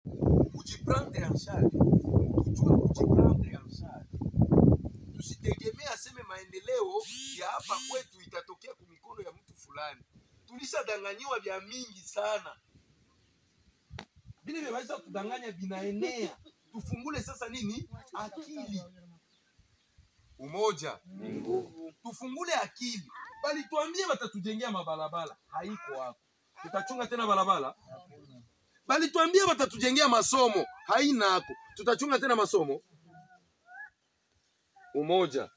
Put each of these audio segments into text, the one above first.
kujiprendre en charge, tujue kujiprendre en charge. Tusitegemee aseme maendeleo ya hapa kwetu itatokea kumikono ya mtu fulani. Tulishadanganyiwa vya mingi sana, vile vyaweza kudanganya vinaenea. Tufungule sasa nini akili, umoja tufungule akili. Bali tuambie watatujengea mabarabara, haiko hapo. Tutachunga tena barabara? Bali tuambie watatujengea masomo, haina hapo. Tutachunga tena masomo? Umoja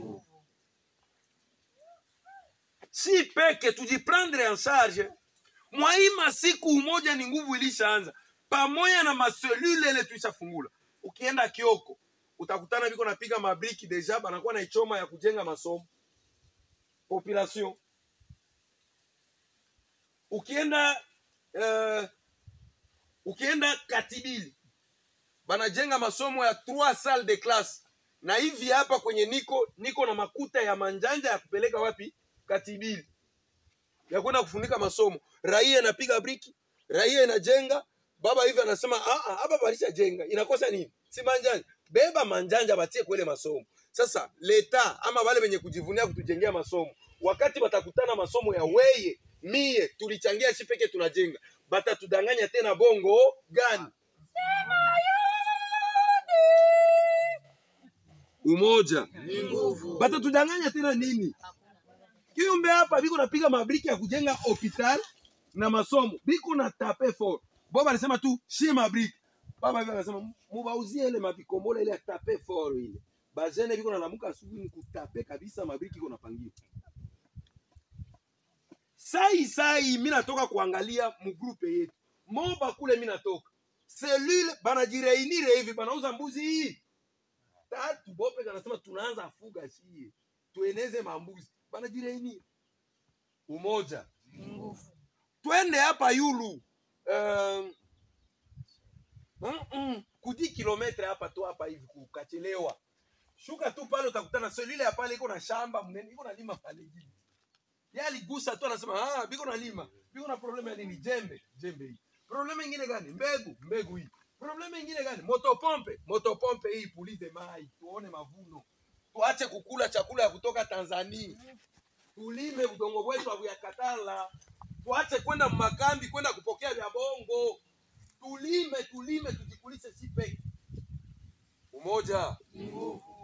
si peke, tujiprendre en charge. Mwaima siku umoja ni nguvu ilishaanza, pamoja na maselule ile tuishafungula. Ukienda Kioko utakutana viko napiga mabriki deja, banakuwa na ichoma ya kujenga masomo population. Ukienda uh, ukienda Katibili banajenga masomo ya trois salles de classe, na hivi hapa kwenye niko niko na makuta ya manjanja ya kupeleka wapi? Katibili, ya kwenda kufunika masomo. Raia inapiga briki, raia inajenga, baba hivi anasema "Ah, ah, hapa balisha jenga, inakosa nini? Si manjanja, beba manjanja batie kwele masomo. Sasa leta ama wale wenye kujivunia kutujengea masomo, wakati batakutana masomo ya weye mie tulichangia shi peke tunajenga, batatudanganya tena bongo gani? Umoja batatudanganya tena nini? Kiumbe hapa biko napiga mabriki ya kujenga hospital na masomo, biko na tape fort. Boba alisema tu shi mabriki, baba hivi akasema mubauzie ile mabikombole ile ya tape fort ile. Bajene biko nalamuka asubuhi ni kutape kabisa, mabriki iko napangiwa. Sai sai mimi natoka kuangalia mgrupe yetu. Moba kule mimi natoka. Selule banajireunire hivi banauza mbuzi hii. Tatu bope kanasema tunaanza fuga shie. Tueneze mambuzi. Banajireunire. Umoja. Twende hapa yulu. Um, mm -mm, kudi kilometre hapa tu hapa hivi kukachelewa. Shuka tu pale utakutana selule ya pale iko na shamba mnene iko na lima pale hivi. Yeye aligusa tu anasema ah, biko na lima. Biko na problema ya nini? Jembe, jembe hii. Problema ingine gani? Mbegu, mbegu hii. Problema ingine gani? Motopompe, motopompe hii pulize mai, tuone mavuno. Tuache kukula chakula ya kutoka Tanzania. Tulime udongo wetu wa katala. Tuache kwenda makambi kwenda kupokea vya bongo. Tulime, tulime tujikulishe si peke. Umoja.